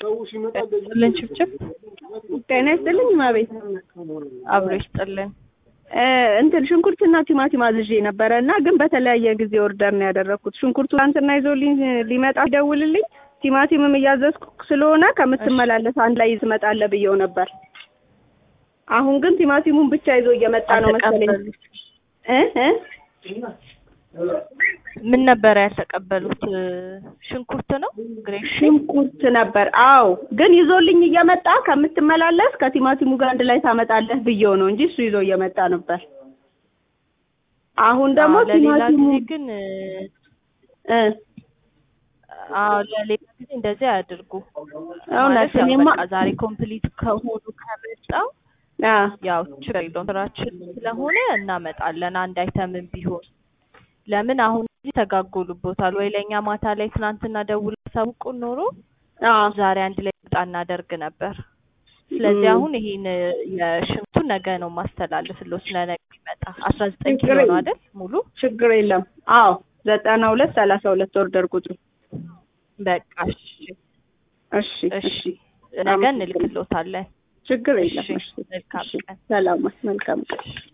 ጥልን ችብችብ ጤና ይስጥልኝ ማቤት አብሮ ይስጥልን። እንትን ሽንኩርትና ቲማቲም አዝዤ ነበረ እና ግን በተለያየ ጊዜ ኦርደር ነው ያደረግኩት። ሽንኩርቱ ትናንትና ይዞልኝ ሊመጣ ደውልልኝ፣ ቲማቲምም እያዘዝኩ ስለሆነ ከምትመላለስ አንድ ላይ ትመጣለህ ብየው ነበር። አሁን ግን ቲማቲሙን ብቻ ይዞ እየመጣ ነው መሰለኝ እ እ ምን ነበረ ያልተቀበሉት? ሽንኩርት ነው ግሬሽ ሽንኩርት ነበር። አዎ ግን ይዞልኝ እየመጣ ከምትመላለስ ከቲማቲሙ ጋር አንድ ላይ ታመጣለህ ብየው ነው እንጂ እሱ ይዞ እየመጣ ነበር። አሁን ደግሞ ለሌላ ቲማቲሙ ጊዜ ግን እ አዎ ለሌላ ጊዜ እንደዚህ አያድርጉ። እውነት ማለት ያው እኔማ በቃ ዛሬ ኮምፕሊት ከሆኑ ከመጣው አ ያው ችግር የለውም ስራችን ስለሆነ እናመጣለን አንድ አይተምም ቢሆን ለምን አሁን እዚህ ተጋጎሉቦታል ወይ ለእኛ ማታ ላይ ትናንትና ደውል ሳውቁን ኖሮ አ ዛሬ አንድ ላይ ወጣ እናደርግ ነበር። ስለዚህ ም። አሁን ይሄን የሽንኩርቱን ነገ ነው ማስተላለፍለው ስለ ነገ ይመጣ አስራ ዘጠኝ ችግር ኪሎ ነው የለም። አይደል ሙሉ ችግር የለም። አዎ ዘጠና ሁለት ሰላሳ ሁለት ኦርደር ቁጥሩ በቃ እሺ እሺ እሺ እሺ ነገ አመሰግናለሁ። እንልክሎታለን ችግር እሺ የለም። እሺ መልካም እሺ ቀን ሰላም መልካም ቀን